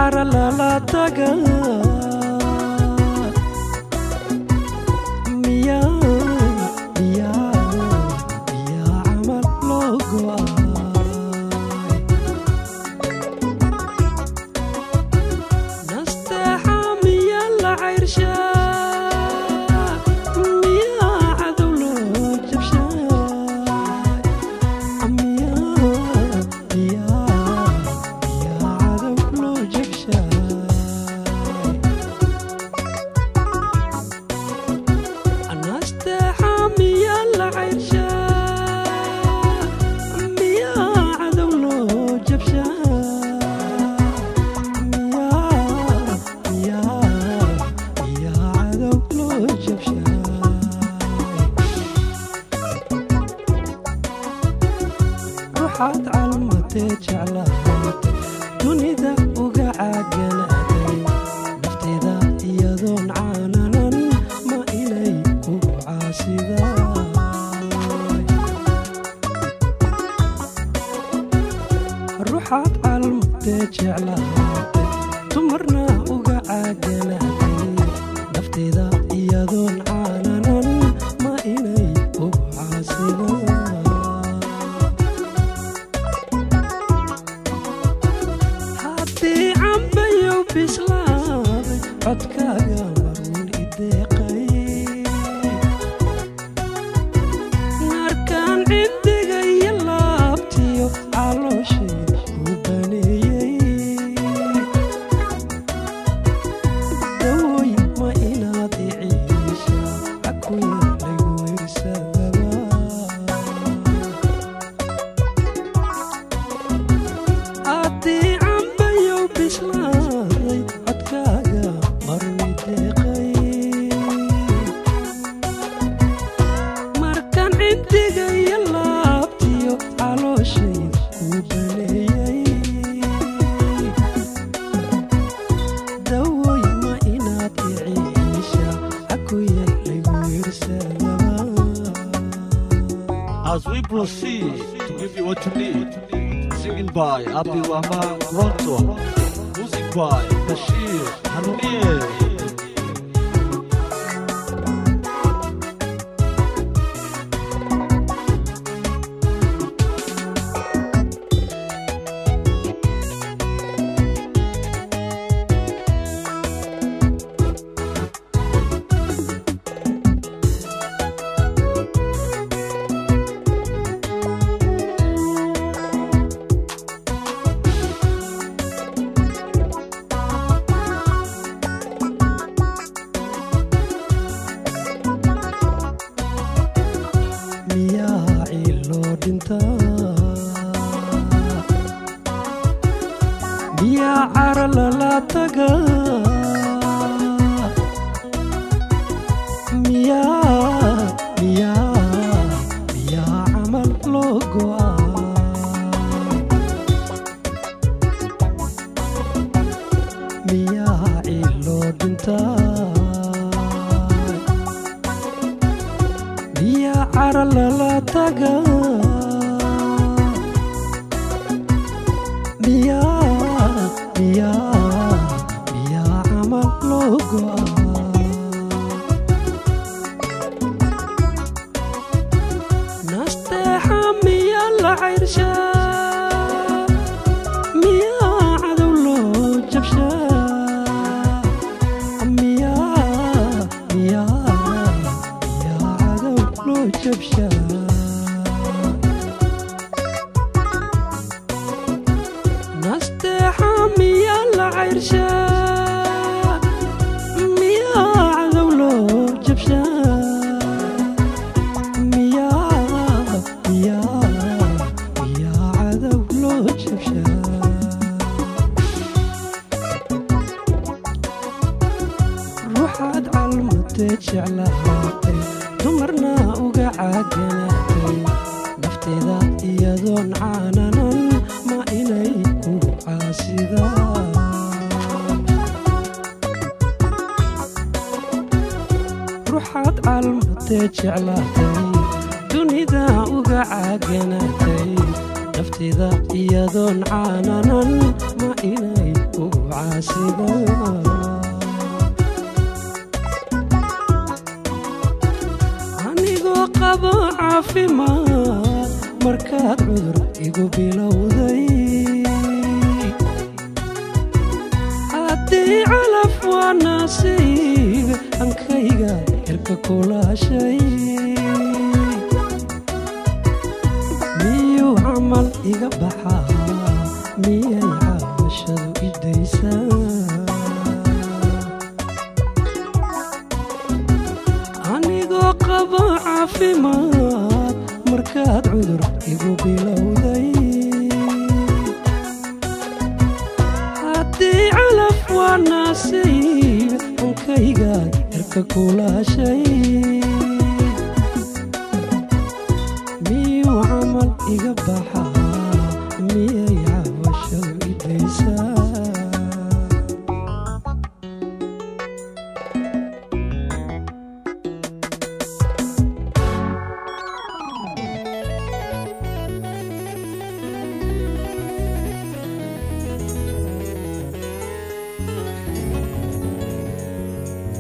cara lala taga miyaa miyaa miyaa camal loo go'ay nasteexa miyaa la cayrshaa miyaa cadow loo jabshaa miyaa miyaa miyaa cadow loo jabshaa nasteexa miyaa la cayrshaa miyaa cadow loo jabshaa miyaa miyaa miyaa cadow loo jabshaa ruuxaad calmatee jeclaatay dunida uga caaganaaday nafteeda iyadoon caananan ma inay ku caasidaay ruuxaad calmatee jeclaatay dumarna uga caaganaaday nafteeda iyadoon caananan ma inay ku caasidaay haddii cambayow bislaaday codkaaga maruun ideeqay markaan cindiga iyo laabtiyo calooshayda ku baneeyey dawooy ma inaad iciisha cakuya lagu wirsadaba haddii cambayow bislaaday codkaaga marwi deeqay markaan cindiga iyo laabtiyo calooshayda ku baneeyey dawooy ma inaad iciisha cakuya lagu wirsadaba As we proceed to give you what you need, singing by Abdul Rahman Ronto, music by Bashir Hanouier. miyaa ciiloo dhintaa miyaa cara lala taga miyaa miyaa miyaa camal loo go'ay miyaa ciiloo dhintaa miyaa cara lala taga miyaa miyaa miyaa camal loo go'ay nasteexa miyaa la cayrshaa miyaa cadow loo jabshaa miyaa miyaa miyaa cadow loo jabshaa nasteexa miyaa la cayrshaa miyaa cadow loo jabshaa miyaa miyaa miyaa cadow loo jabshaa ruuxaad calmatee jeclaatay dumarna uga caaganaatay nafteeda iyadoon caananan ma inay ku caasidaan ruuxaad calmatee jeclaatay dunida uga caaganaatay nafteeda iyadoon caananan ma inay kugu caasida anigoo qabo caafimaad markaad cudur igu bilowday haddii calaf waa naasiiga ankayga irka kulaashay miyuu camal iga baxaa miyay caawashadu idaysaa anigoo qabo caafimaad markaad cudur igu bilowday haddii calaf waa naasiiga ankayga irka kulaashay miyuu camal iga baxaa miya